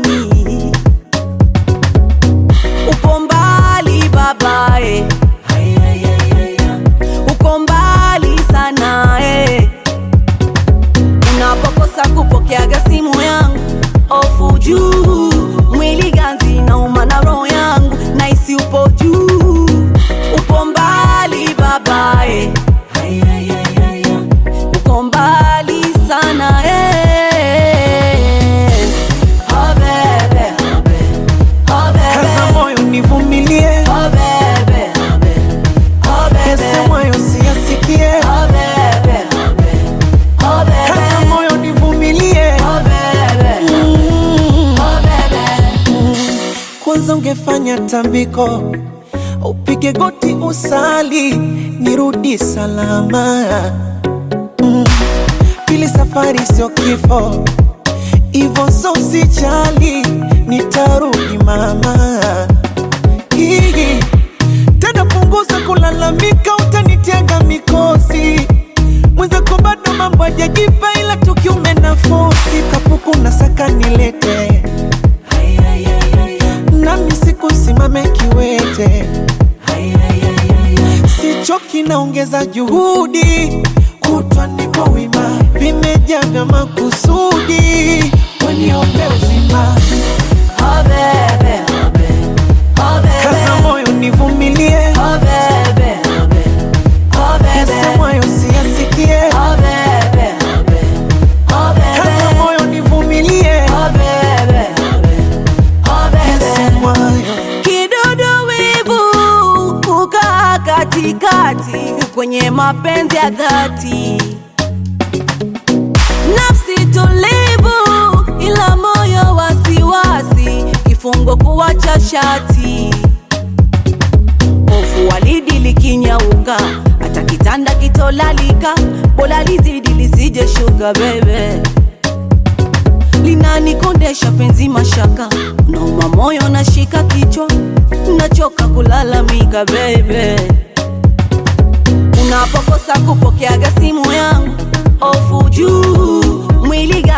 nini? Upo mbali babae, uko mbali sana eh. Unapokosa kupokeaga simu yangu, ofu juu, mwili ganzi nauma na roho yangu, naisi upo juu, upo mbali babae, uko mbali sana eh. Oh bebe, oh bebe, Kaza moyo nivumilie, oh bebe, oh bebe, yasemayo siyasikie. oh bebe, oh bebe, Kaza moyo nivumilie, oh bebe, Mm. oh bebe. kwanza ungefanya tambiko, upige goti usali, nirudi salama. Mm. Pili, safari sio kifo, ivo so usijali, nitarudi mama. Hii tena, punguza kulalamika, utanitega mikosi mwenzako, bado mambo hajajipa, ila tukiume nafosi kapuku na saka nilete nami sikusimame kiwete, sichoki, naongeza juhudi, kutwa niko wima, vimejaa vya makusudi, waniombe uzima, Oh bebe, oh bebe, kaza moyo nivumilie, oh bebe, oh bebe, yasemwayo siyasikie, oh bebe, oh kaza bebe, moyo nivumilie, oh bebe, oh bebe. yasemwayo Kidudu wivu kukaa katikati kwenye mapenzi ya dhati, nafsi tulivu ila moyo wasiwasi, kifungo kuwacha shati, hofu walidi likinyauka, hata kitanda kitolalika, bora lizidi lisije shuka bebe linanikondesha penzi mashaka, nauma moyo nashika kichwa, nachoka kulalamika bebe. Unapokosa kupokeaga simu yangu, ofu juu, mwili